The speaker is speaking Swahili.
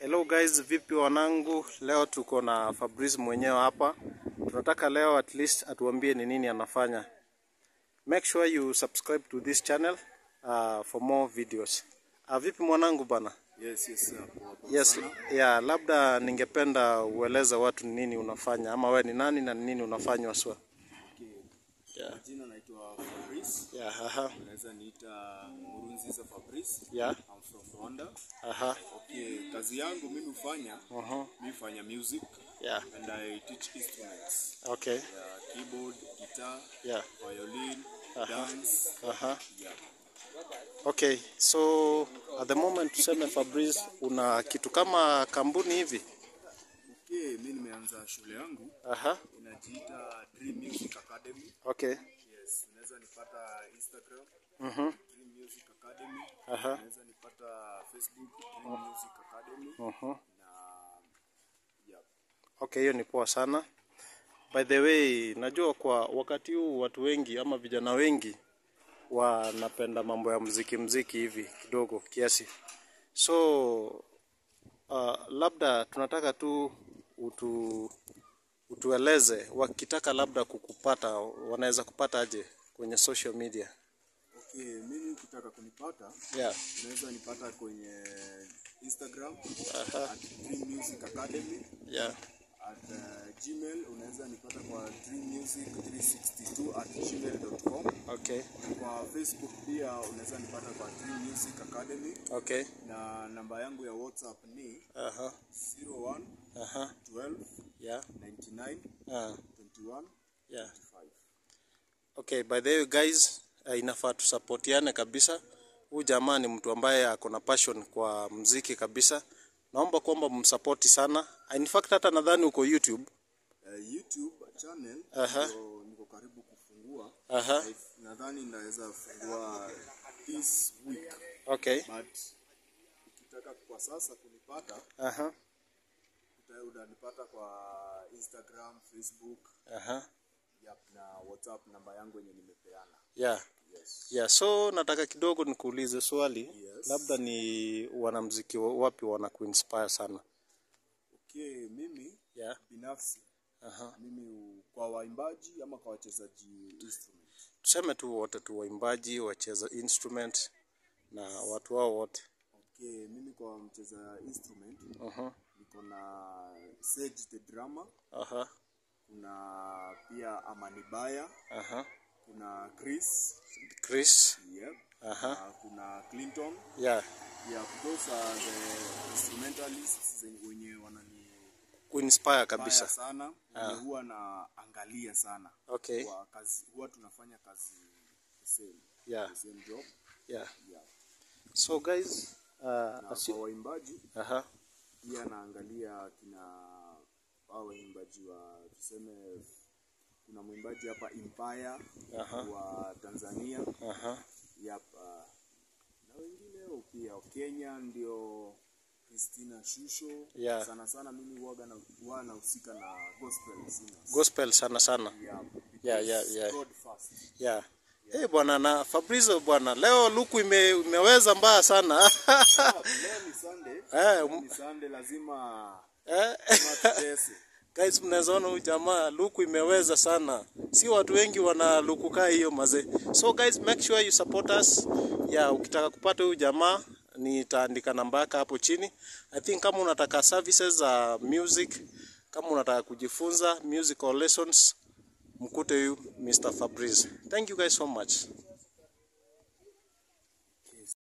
Hello guys, vipi wanangu? Leo tuko na Fabrice mwenyewe hapa. Tunataka leo at least atuambie ni nini anafanya. Make sure you subscribe to this channel uh, for more videos. Uh, vipi mwanangu bana? Yes, yes, sir. Poa, poa Yes, sana. yeah, labda ningependa ueleze watu ni nini unafanya ama we ni nani na ni nini unafanya waswa. Okay. Yeah. Kwa Jina naitwa Fabrice. Yeah, aha. Unaweza niita Murunziza Fabrice. Yeah. I'm from Rwanda. Aha. Okay, kazi yangu mimi hufanya, Uh-huh. mimi hufanya music Yeah. and I teach instruments. Okay. Yeah, keyboard, guitar, Yeah. violin, Aha. dance. Aha. Yeah. Okay, so at the moment tuseme Fabrice una kitu kama kampuni hivi. Okay, mimi nimeanza shule yangu Aha. inajiita Dream Music Academy. Okay. Yes, unaweza nipata Instagram, Mhm. Dream Music Academy. Aha. Unaweza nipata Facebook, Dream Music Academy. Mhm. Na yeah. Okay, hiyo ni poa sana. By the way, najua kwa wakati huu watu wengi ama vijana wengi wanapenda mambo ya mziki mziki hivi kidogo kiasi. So uh, labda tunataka tu utu, utueleze wakitaka labda kukupata wanaweza kupata aje kwenye social media. Okay, mimi ukitaka kunipata Yeah. unaweza nipata kwenye Instagram Aha. at Dream Music Academy Yeah. at uh, Gmail unaweza nipata kwa dreammusic362 at gmail.com. Okay. Kwa Facebook pia unaweza nipata kwa Dream Music Academy Okay. na namba yangu ya WhatsApp ni Aha. 01 Aha. 12 Yeah. 99 Ah. 21 Yeah. 5. Okay, by the way guys, uh, inafaa tusapotiane kabisa. Huyu jamaa ni mtu ambaye ako na passion kwa mziki kabisa. Naomba kwamba msapoti sana. In fact hata nadhani uko YouTube. Uh, YouTube channel Aha. niko, niko karibu kufungua Aha. I- nadhani ndaweza fungua this week Okay. but ukitaka kwa sasa kunipata Aha. uta- utanipata kwa Instagram, Facebook Aha. yep, na WhatsApp namba yangu yenye nimepeana. Yeah. Yes. Yeah, so nataka kidogo nikuulize swali. Yes. Labda ni wanamziki wa- wapi wanakuinspire sana? Okay, mimi Yeah. binafsi Aha. mimi u- kwa waimbaji ama kwa wachezaji instrument. Tuseme tu wote tu waimbaji, wacheza instrument na watu wao wote. Okay, mimi kwa mcheza instrument Aha. niko na Sage the drummer, Aha. kuna pia Amanibaya, Aha. kuna Chris, Chris. yep. Aha. na kuna Clinton. Yeah. Yeah, those are the instrumentalists zenye- wenye wanani Kuinspire baya kabisa. sana wenye huwa naangalia sana Okay. kwa kazi, huwa tunafanya kazi the same, Yeah. the same job Yeah. yeah. So guys, uh, Na as you, kwa waimbaji aha. pia naangalia kina hao waimbaji wa tuseme, kuna mwimbaji hapa Empire Aha. wa Tanzania Aha. yep, uh, na wengineo pia Kenya ndio Christina Shusho Yeah. sana sana mimi huwaga na huwa nahusika na gospel singers Gospel sana sana. yeah, Yeah, yeah, because yeah. God first Yeah. Eh, bwana na Fabrizio bwana, leo luku ime, imeweza mbaya sana. Ah, leo ni Sunday Eh, leo um- ni Sunday lazima eh. lazima tutese Guys, mnaweza ona huyu jamaa luku imeweza sana. Si watu wengi wana luku kaa hiyo mazee. So guys, make sure you support us. Yeah, ukitaka kupata huyu jamaa nitaandika namba yake hapo chini. I think kama unataka services za music, kama unataka kujifunza musical lessons, mkute huyu Mr. Fabrice. Thank you guys so much.